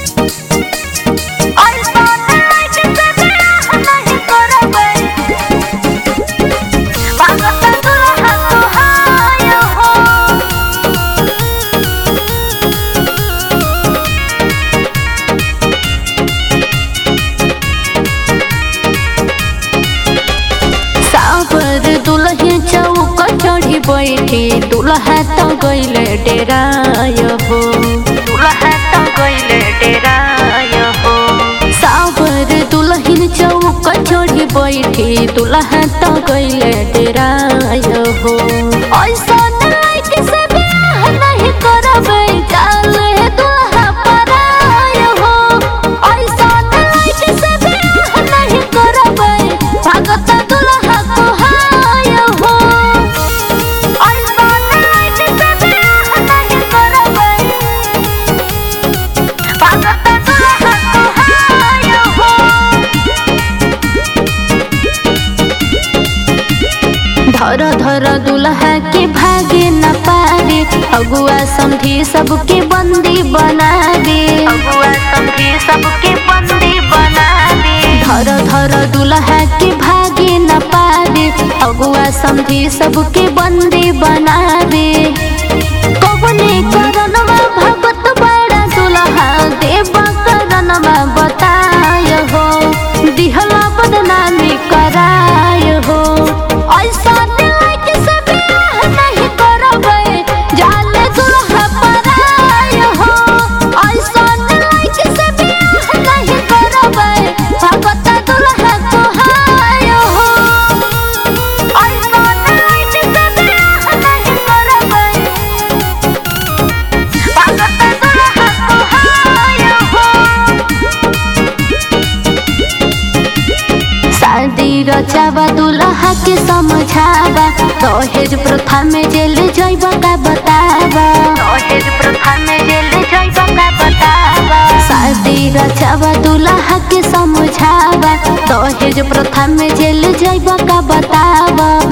सावर दुल्हन चौक चढ़ी बैठी दुल्हा तो गईले डेराय हो दुल्हा तो गईले डेराय हो सावर दुल्हन चौक चढ़ी बैठी दुल्हा तो गईले डेराय हो ऐसा लाइट से बियाह नहीं करबै जाले दुल्हा पराय हो ऐसा लाइट से बियाह नहीं करबै भगत दुल्हा कोहाय हो ऐसा लाइट से बियाह नहीं करबै भगत दुल्हा कोहाय हो धर धर दुल्हा के भागे न पारे अगुआ समझी सबके बंदी बना दे अगुआ समझी सबके बंदी बना दे धर धर दुल्हा के भागे न पारे अगुआ समझी सबके बंदी बना दे कबने करनवा भगत बड़ा दुल्हा देव करनवा बताय हो दिहला बदनामी कराय हो ऐसा लाइट से बियाह नहीं करबै जाले दुल्हा पराय हो ऐसा लाइट से बियाह नहीं करबै भगत दुल्हा कोहाय हो ऐसा लाइट से बियाह नहीं करबै भगत दुल्हा कोहाय हो शादी रचावा दुल्हा के समझावा दहेज प्रथा में जेल जैबा का बतावा दहेज प्रथा में जेल जैबा का बतावा शादी रचावा दुल्हा के समझावा दहेज प्रथा में जेल जैबा का बतावा